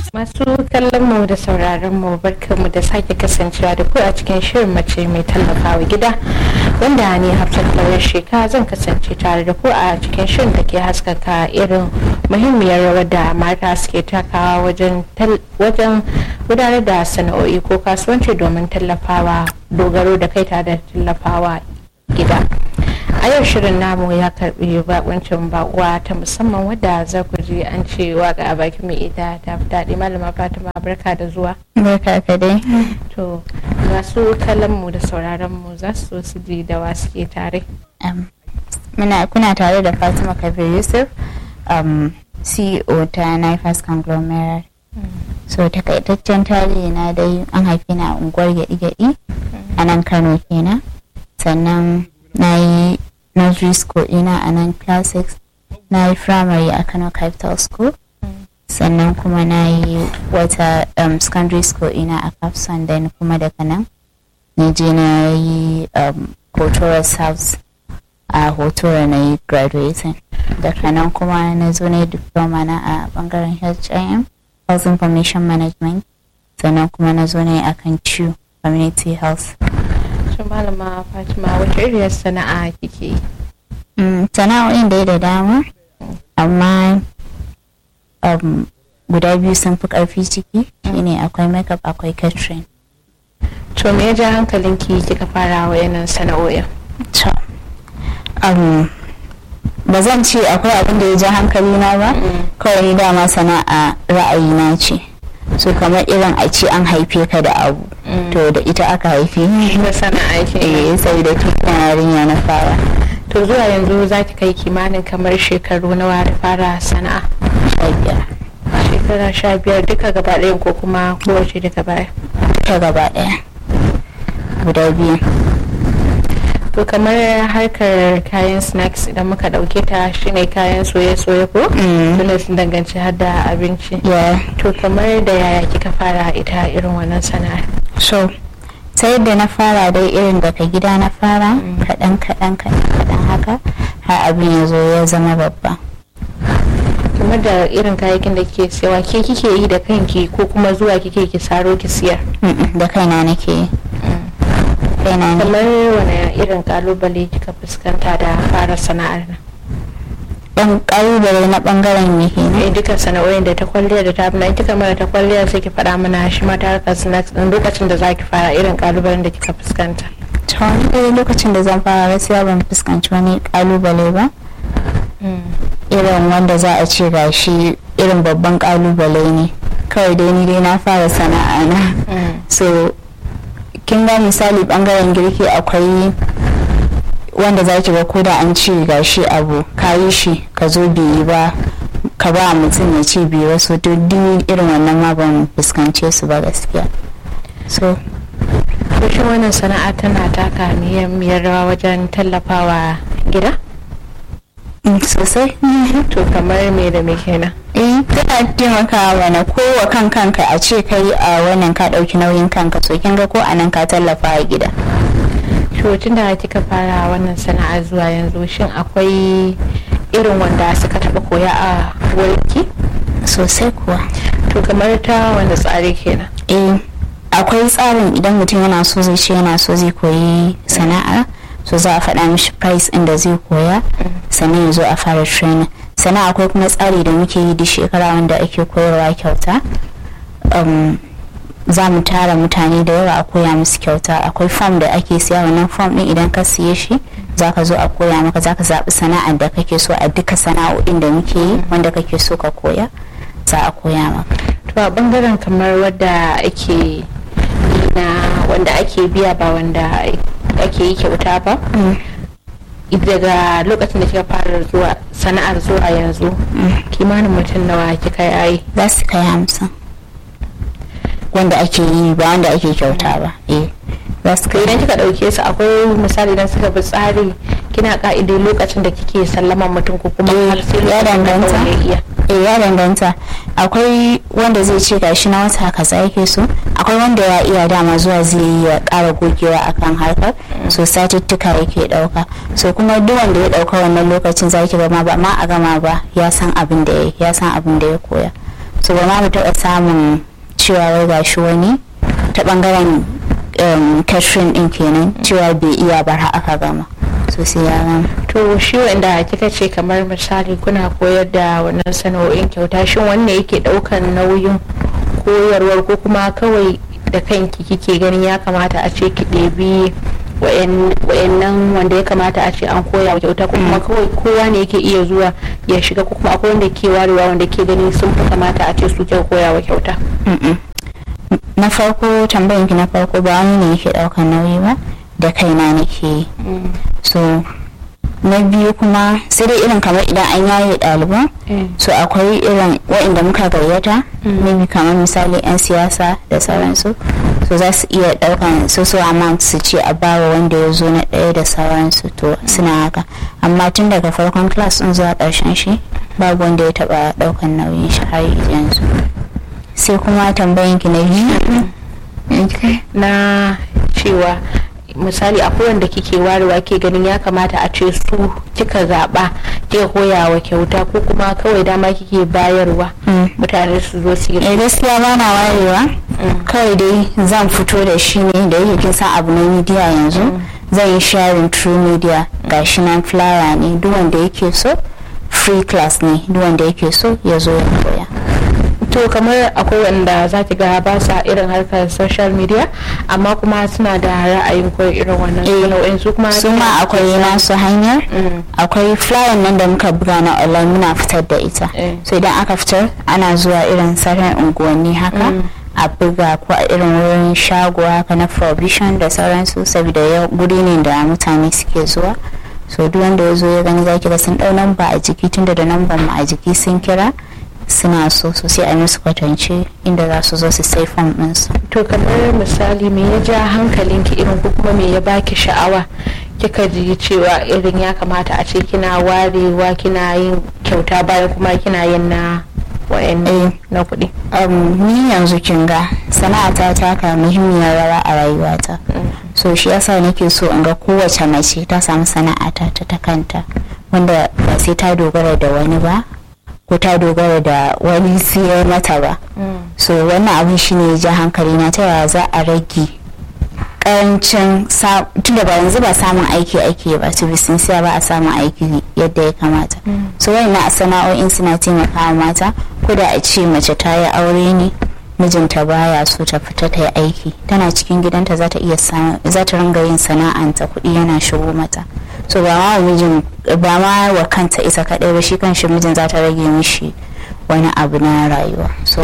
Masu kallon mu da sauraron mu barkanmu da sake kasancewa da ku a cikin shirin mace mai tallafawa gida wanda ni Hafsat Lawyer Sheka zan kasance tare da ku a cikin shirin da ke haskaka irin muhimmiyar rawar da mata suke takawa wajen wajen gudanar da sana'o'i ko kasuwanci domin tallafawa dogaro da kai tare da tallafawa gida. a yau shirin namu ya karbi bakuncin bakuwa ta musamman wadda za ku ji an ce waka a baki mai ita ta fi daɗi malama fatima barka da zuwa barka ka dai to masu kallon mu da sauraron mu za su so su ji da wa suke tare muna kuna tare da fatima kabir yusuf um, ceo ta nifas conglomerate so takaitaccen tarihi na dai an haife na unguwar gyaɗi-gyaɗi a nan kano kenan sannan na yi nursery school ina a nan classics na yi primary a kano capital school sannan kuma na yi wata um, secondary school ina a capson then kuma daga nan na je na yi um, cultural south a hotora na yi graduating daga nan kuma na zo na yi diploma na a bangaren HIM health information management sannan kuma na zo na yi akan CHU community health to malama fatima wace iriyar sana'a kike yi sana'o'in dai da dama amma guda biyu sun fi karfi ciki shine akwai makeup akwai catering to me ya ja hankalinki kika fara wayannan sana'o'in to ba zan ce akwai abin da ya ja hankali na ba kawai ni dama sana'a ra'ayina ce so kamar irin a ce an haife ka da abu to da ita aka haife ni da sana'a ke eh sai da tun yarinya na fara to zuwa yanzu za ki kai kimanin kamar shekaru nawa da fara sana'a sha biyar shekara sha biyar duka gaba ɗayan ko kuma kowace daga baya ta gaba ɗaya guda biyu to kamar harkar kayan snacks idan muka ɗauke ta shine kayan soye-soye ko tunda sun danganci har da abinci yeah to kamar da yaya kika fara ita irin wannan sana'ar so ta yadda na fara dai irin daga gida na fara kaɗan kaɗan kaɗan kaɗan haka har abin ya zo ya zama babba kamar da irin kayayyakin da kike siyawa ke kike yi da kanki ko kuma zuwa kike ki saro ki siyar Mm-mm, da kaina nake yi kaina ne kamar wani irin kalubale kika fuskanta da fara sana'ar nan dan ƙalubale na ɓangaren me kenan eh duka sana'o'in da ta kwalliya da ta abin da kika mara ta kwalliya sai ki faɗa mana shi ma ta harkar snacks din lokacin da zaki fara irin kalubalen da kika fuskanta to wani dai lokacin da zan fara gaskiya ban fuskanci wani ƙalubale ba irin wanda za a ce ga shi irin babban ƙalubale ne kawai dai ni dai na fara sana'a na so kin ga misali bangaren girki akwai wanda za ki ga ko da an ce ga shi abu ka yi shi ka zo biyi ba ka ba mutum ya ce biyu wasu duk irin wannan ma ban fuskance su ba gaskiya so to shi wannan sana'a tana taka muhimmiyar rawa wajen tallafawa gida mm, sosai to kamar me da me kenan eh tana taimakawa mana ko wa kan kanka a ce kai a wannan ka ɗauki nauyin kanka so kin ga ko a nan ka tallafa a gida to tun da kika fara wannan sana'a zuwa yanzu shin akwai irin wanda suka taɓa koya a wurinki sosai kuwa to kamar ta wanda tsari kenan eh akwai tsarin idan mutum yana so zai ce yana so zai koyi sana'a so za a faɗa mishi price inda zai koya sannan ya zo a fara training sannan akwai kuma tsari da muke yi duk shekara wanda ake koyarwa kyauta um, za mu tara mutane da yawa a koya musu kyauta akwai form da ake siya wannan form din idan ka siye shi za ka zo a koya maka za ka zaɓi sana'ar da kake so a duka sana'o'in da muke yi wanda kake so ka koya za a koya maka to a bangaren kamar wadda ake yi na wanda ake biya ba wanda ake yi kyauta ba daga lokacin da kika fara zuwa sana'ar zuwa yanzu kimanin mutum nawa kika yi za su kai hamsin wanda ake yi ba wanda ake kyauta ba eh za su to kai idan kika dauke su akwai misali idan suka bi tsari kina ka'ide lokacin da kike sallaman mutum ko kuma Eh, har sai ya lokacin da danganta. kawai ya iya eh ya danganta akwai wanda zai ce gashi na wata kaza yake so akwai wanda ya iya dama zuwa zai yi ya kara gogewa akan harkar so satuttuka yake dauka so kuma duk wanda ya dauka wannan lokacin zaki ga ma ba ma a gama ba ya san abin da ya ya san abin da ya koya so ba ma mu taɓa samun cewa wai gashi wani ta ɓangaren catherine ɗin kenan cewa bai iya bar aka gama so sai ya gama to shi wanda kika ce kamar misali kuna koyar da wannan sana'o'in kyauta shin wanne yake ɗaukan nauyin koyarwar ko kuma kawai da kanki kike ganin ya kamata a ce ki ɗebi wayannan wanda ya kamata a ce an koya wa kyauta kuma kawai kowa ne yake iya zuwa ya shiga ko kuma akwai wanda ke warewa wanda ke ganin sun fi kamata a ce su ke koya wa kyauta na farko tambayin ki na farko ba wani ne yake daukan nauyi ba da kaina nake yi so na biyu kuma sai dai irin kamar idan an yaye ɗaliban so akwai irin waɗanda muka gayyata maybe kamar misali 'yan siyasa da sauransu so za su iya ɗaukan so so amount su ce a bawa wanda ya zo na ɗaya da sauransu to suna haka amma tun daga farkon class ɗin zuwa ƙarshen shi babu wanda ya taɓa ɗaukan nauyin shi har yanzu sai kuma tambayin ki na biyu na cewa misali akwai wanda kike warewa ke ganin ya kamata a ce su kika zaɓa kika koya wa kyauta ko kuma kawai dama kike bayarwa mutane su zo su yi eh gaskiya ba na warewa kawai dai zan fito da shi ne da yake kin san abu na media yanzu zan yi sharing through media gashi nan flyer ne duk wanda yake so free class ne duk wanda yake so ya zo ya koya to kamar akwai wanda za ki ga ba sa irin harkar social media amma kuma suna da ra'ayin koyi irin wannan sana'o'in su kuma su ma akwai nasu hanyar akwai flyer nan da muka buga na online muna fitar da ita so idan aka fitar ana zuwa irin sauran unguwanni haka a buga ko a irin wurin shago haka na provision da sauransu saboda yau guri ne da mutane suke zuwa so duk wanda ya zo ya gani zaki ga sun dau namba a jiki tunda da namban mu a jiki sun kira suna so so sai a musu kwatance inda za su zo su sai fam ɗinsu. to kamar misali me ya ja hankalinki irin ko kuma me ya baki sha'awa kika ji cewa irin ya kamata a ce kina warewa kina yin kyauta bayan kuma kina yin na wayan na kuɗi. ni yanzu kin ga sana'ata ta taka muhimmiyar rawa a rayuwata so shi yasa nake so in ga kowace mace ta samu sana'ata ta ta kanta wanda ba sai ta dogara da wani ba ko ta dogara da wani siyar mata ba so wannan abin shine ja hankali na ta yaya za a rage karancin tunda ba yanzu ba samun aiki ake ba to siya ba a samun aiki yadda ya kamata so wani na sana'o'in suna taimakawa mata ko da a ce mace ta yi aure ne mijinta baya so ta fita ta yi aiki tana cikin gidanta za ta iya za ta ringa yin sana'anta kuɗi yana shigo mata so ba ma mijin ba ma wa kanta ita kaɗai ba shi kan shi mijin za ta rage mishi wani abu na rayuwa so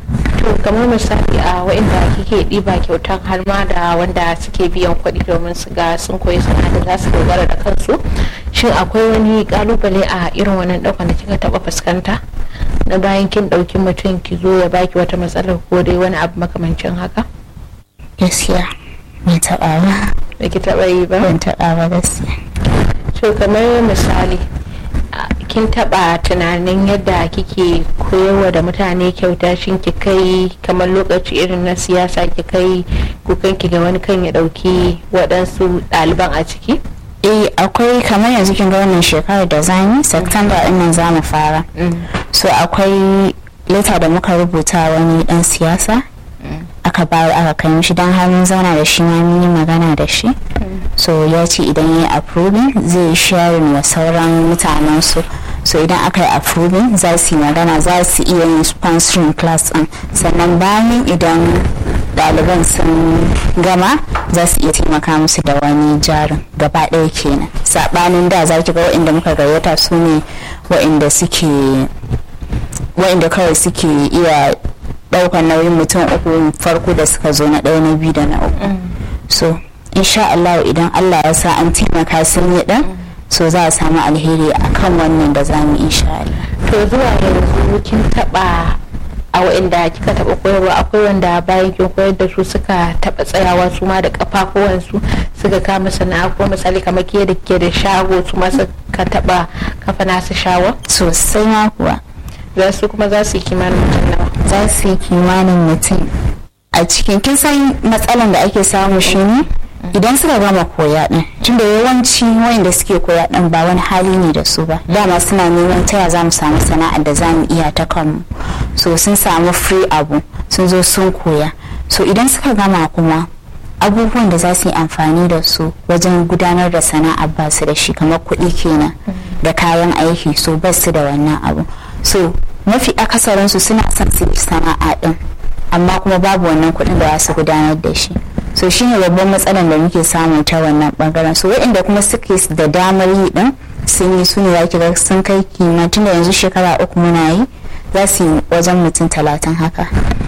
to kamar misali a wa'inda kike ɗiba kyautan har ma da wanda suke biyan kuɗi domin su ga sun koyi sana'a da za su dogara da kansu shin akwai wani kalubale a irin wannan ɗaukan da kika taɓa fuskanta na bayan kin ɗauki mutum ki zo ya baki wata matsalar ko dai wani abu makamancin haka gaskiya ban taɓa ba da ki taɓa yi ba ban taɓa ba gaskiya to kamar misali kin taba tunanin yadda kike koyarwa da mutane kyauta shin ki kai kamar lokaci irin na siyasa ki kai kukan ki ga wani kan ya dauki waɗansu ɗaliban a ciki eh akwai kamar yanzu kin ga wannan shekarar da zani september din nan zamu fara so akwai leta da muka rubuta wani dan siyasa aka bayar aka kai mishi don har mun zauna da shi ma mun yi magana da shi so ya ce idan ya yi approving zai sharing wa sauran mutanen su so idan aka yi approving za su yi magana za su iya yin sponsoring class din sannan bayan idan ɗaliban sun gama za su iya taimaka musu da wani jarin gaba ɗaya kenan saɓanin da za ki ga waɗanda muka gayyata su ne waɗanda suke waɗanda kawai suke iya ɗaukar nauyin mutum uku farko da suka zo na ɗaya na biyu da na uku so insha Allah idan Allah ya sa an taimaka sun yi ɗan so za a samu alheri akan wannan da za mu insha Allah to zuwa yanzu kin taɓa a wa'inda kika taɓa koyarwa akwai wanda bayan kin koyar da su suka taɓa tsayawa su ma da kafafuwansu suka kama sana'a ko misali kamar ke da ke da shago su ma suka taɓa kafa nasu shawa sosai ma kuwa za su kuma za su yi kimanin mutum nawa za su yi kimanin mutum a cikin kin san matsalan da ake samu shi ne idan suka gama koya din tunda yawanci wayanda suke koya din ba wani hali ne da su ba dama suna neman taya za mu samu sana'ar da za mu iya ta kanmu so sun samu free abu sun zo sun koya so idan suka gama kuma abubuwan da za su yi amfani da su wajen gudanar da sana'a ba su da shi kamar kuɗi kenan da kayan aiki so ba su da wannan abu so mafi akasarinsu suna son su yi sana'a din amma kuma babu wannan kuɗin da za su gudanar da shi so shine babban matsalar da muke samu ta wannan bangaren so waɗanda kuma suke da damar yi din sun yi su ne za ga sun kai kima tun da yanzu shekara uku muna yi za su yi wajen mutum talatin haka